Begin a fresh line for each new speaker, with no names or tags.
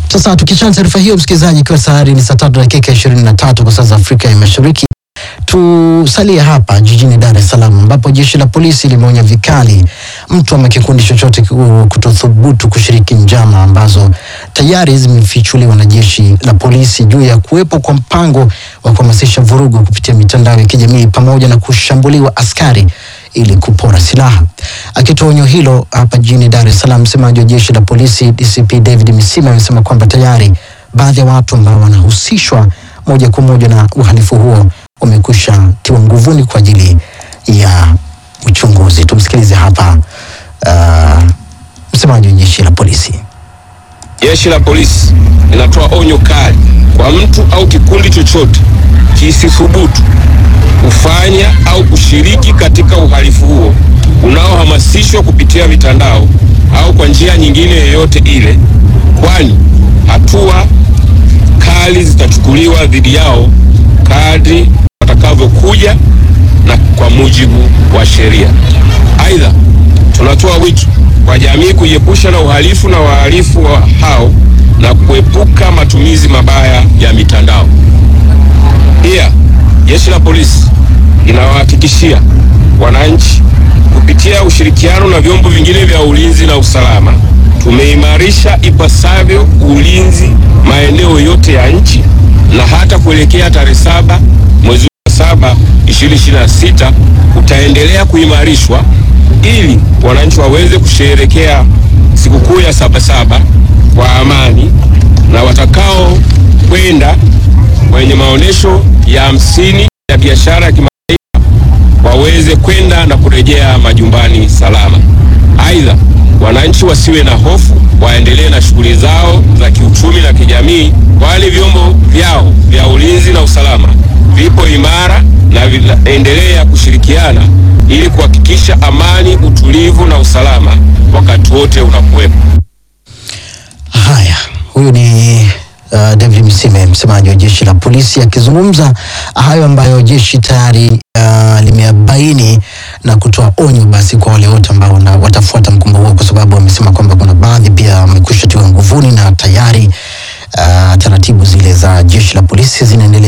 Sasa tukichana taarifa hiyo, msikilizaji, ikiwa tayari ni saa tatu dakika ishirini na tatu kwa saa za Afrika ya Mashariki, tusalie hapa jijini Dar es Salaam ambapo jeshi la polisi limeonya vikali mtu ama kikundi chochote kutothubutu kushiriki njama ambazo tayari zimefichuliwa na jeshi la polisi juu ya kuwepo kwa mpango wa kuhamasisha vurugu kupitia mitandao ya kijamii pamoja na kushambuliwa askari ili kupora silaha. Akitoa onyo hilo hapa jijini Dar es Salaam, msemaji wa jeshi la polisi DCP David Misima amesema kwamba tayari baadhi ya watu ambao wanahusishwa moja kwa moja na uhalifu huo wamekwisha tiwa nguvuni kwa ajili ya uchunguzi. Tumsikilize hapa uh, msemaji wa jeshi la polisi.
Jeshi la polisi linatoa onyo kali kwa mtu au kikundi chochote kisithubutu kufanya au kushiriki katika uhalifu huo unaohamasishwa kupitia mitandao au kwa njia nyingine yoyote ile, kwani hatua kali zitachukuliwa dhidi yao kadri watakavyokuja na kwa mujibu wa sheria. Aidha, tunatoa wito kwa jamii kujiepusha na uhalifu na wahalifu wa hao na kuepuka matumizi mabaya ya mitandao. Pia jeshi la polisi linawahakikishia wananchi kupitia ushirikiano na vyombo vingine vya ulinzi na usalama, tumeimarisha ipasavyo ulinzi maeneo yote ya nchi na hata kuelekea tarehe saba mwezi wa saba 2026 utaendelea kuimarishwa ili wananchi waweze kusherehekea sikukuu ya Sabasaba kwa amani na watakao kwenda kwenye maonyesho ya hamsini ya biashara ya kimataifa waweze kwenda na kurejea majumbani salama. Aidha, wananchi wasiwe na hofu, waendelee na shughuli zao za kiuchumi na kijamii, kwani vyombo vyao vya ulinzi na usalama vipo imara na vinaendelea kushirikiana ili kuhakikisha amani, utulivu na usalama wakati wote unakuwepo.
Haya, huyu ni uh, David Msime, msemaji wa jeshi la polisi akizungumza hayo ambayo jeshi tayari uh, limebaini na kutoa onyo basi kwa wale wote ambao wana- watafuata mkumbo huo, kwa sababu wamesema kwamba kuna baadhi pia wamekwisha tiwa nguvuni na tayari uh, taratibu zile za jeshi la polisi zinaendelea